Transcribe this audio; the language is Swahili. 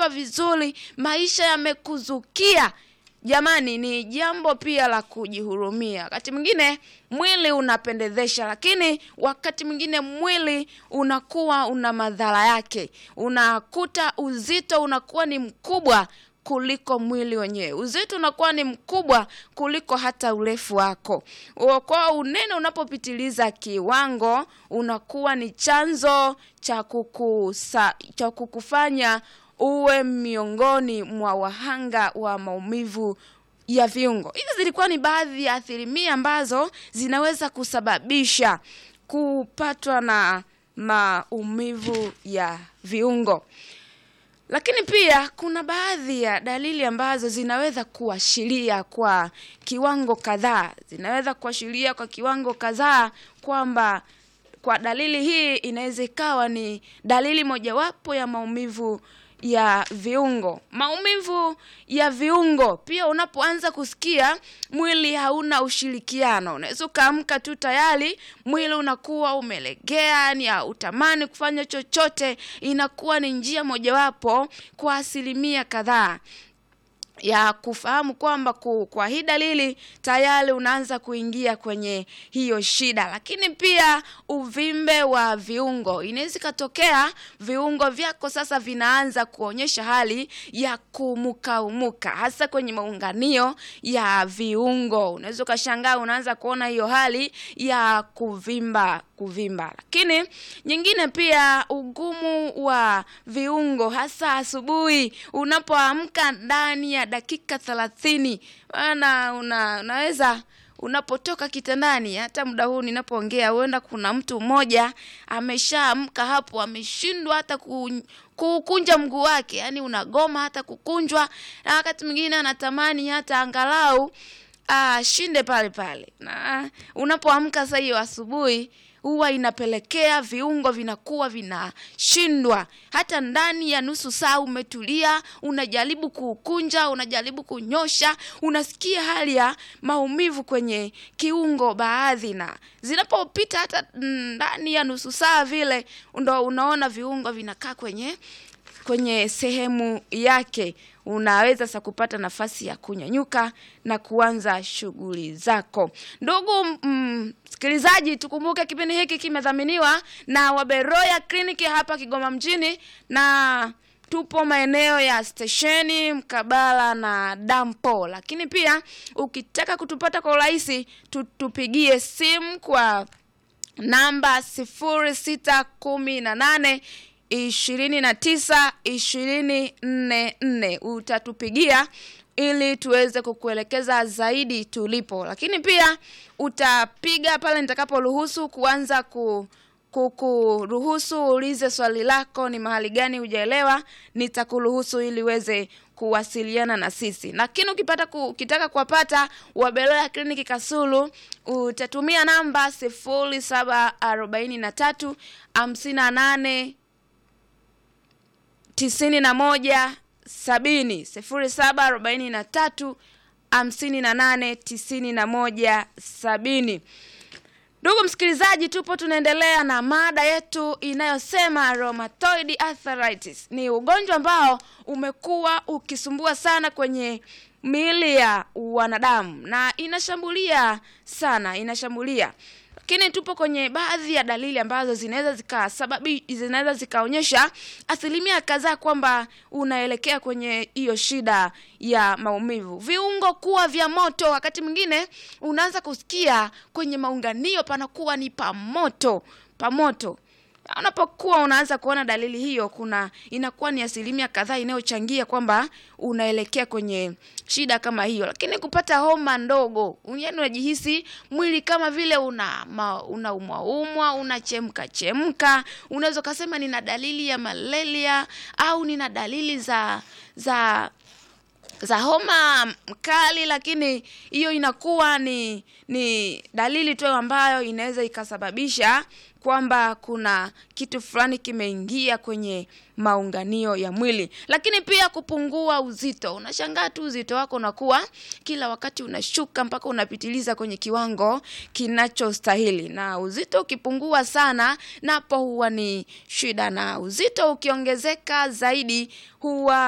umekula vizuri, maisha yamekuzukia. Jamani, ni jambo pia la kujihurumia. Wakati mwingine mwili unapendezesha, lakini wakati mwingine mwili unakuwa una madhara yake. Unakuta uzito unakuwa ni mkubwa kuliko mwili wenyewe. Uzito unakuwa ni mkubwa kuliko hata urefu wako. Kwa unene unapopitiliza kiwango, unakuwa ni chanzo cha kukusa, cha kukufanya uwe miongoni mwa wahanga wa maumivu ya viungo. Hizi zilikuwa ni baadhi ya asilimia ambazo zinaweza kusababisha kupatwa na maumivu ya viungo. Lakini pia kuna baadhi ya dalili ambazo zinaweza kuashiria kwa kiwango kadhaa, zinaweza kuashiria kwa kiwango kadhaa kwamba kwa dalili hii inaweza ikawa ni dalili mojawapo ya maumivu ya viungo. Maumivu ya viungo pia, unapoanza kusikia mwili hauna ushirikiano, unaweza ukaamka tu tayari mwili unakuwa umelegea, yani hautamani kufanya chochote. Inakuwa ni njia mojawapo kwa asilimia kadhaa ya kufahamu kwamba kwa hii dalili tayari unaanza kuingia kwenye hiyo shida. Lakini pia uvimbe wa viungo, inaweza ikatokea viungo vyako sasa vinaanza kuonyesha hali ya kumukaumuka, hasa kwenye maunganio ya viungo. Unaweza ukashangaa unaanza kuona hiyo hali ya kuvimba kuvimba. Lakini nyingine pia ugumu wa viungo, hasa asubuhi unapoamka ndani ya dakika thelathini maana una, unaweza unapotoka kitandani, hata muda huu ninapoongea, huenda kuna mtu mmoja ameshaamka hapo, ameshindwa hata ku, kukunja mguu wake, yani unagoma hata kukunjwa, na wakati mwingine anatamani hata angalau ashinde pale pale. Na unapoamka sasa hiyo asubuhi huwa inapelekea viungo vinakuwa vinashindwa. Hata ndani ya nusu saa umetulia, unajaribu kukunja, unajaribu kunyosha, unasikia hali ya maumivu kwenye kiungo baadhi, na zinapopita hata ndani ya nusu saa vile, ndo unaona viungo vinakaa kwenye kwenye sehemu yake unaweza sasa kupata nafasi ya kunyanyuka na kuanza shughuli zako. Ndugu msikilizaji, mm, tukumbuke kipindi hiki kimedhaminiwa na Waberoya kliniki hapa Kigoma mjini, na tupo maeneo ya stesheni mkabala na dampo. Lakini pia ukitaka kutupata kwa urahisi, tupigie simu kwa namba sifuri sita kumi na nane ishirini na tisa ishirini nne nne utatupigia ili tuweze kukuelekeza zaidi tulipo, lakini pia utapiga pale nitakaporuhusu kuanza ku kukuruhusu uulize swali lako, ni mahali gani hujaelewa, nitakuruhusu ili uweze kuwasiliana na sisi. Lakini ukipata ku, ukitaka kuwapata Wabeloya kliniki Kasulu utatumia namba sifuri saba arobaini na tatu hamsini na nane tisini na moja sabini sifuri saba arobaini na tatu hamsini na nane tisini na moja sabini. Ndugu msikilizaji, tupo tunaendelea na mada yetu inayosema rheumatoid arthritis. Ni ugonjwa ambao umekuwa ukisumbua sana kwenye miili ya wanadamu na inashambulia sana, inashambulia lakini tupo kwenye baadhi ya dalili ambazo zinaweza zikasababi zinaweza zikaonyesha asilimia kadhaa kwamba unaelekea kwenye hiyo shida ya maumivu. Viungo kuwa vya moto, wakati mwingine unaanza kusikia kwenye maunganio panakuwa ni pamoto pamoto. Unapokuwa unaanza kuona dalili hiyo, kuna inakuwa ni asilimia kadhaa inayochangia kwamba unaelekea kwenye shida kama hiyo. Lakini kupata homa ndogo, yaani unajihisi mwili kama vile una unaumwa umwa, unachemka chemka, unaweza ukasema nina dalili ya malaria au nina dalili za za za homa mkali, lakini hiyo inakuwa ni ni dalili tu ambayo inaweza ikasababisha kwamba kuna kitu fulani kimeingia kwenye maunganio ya mwili. Lakini pia kupungua uzito, unashangaa tu uzito wako unakuwa kila wakati unashuka mpaka unapitiliza kwenye kiwango kinachostahili, na uzito ukipungua sana, napo huwa ni shida, na uzito ukiongezeka zaidi huwa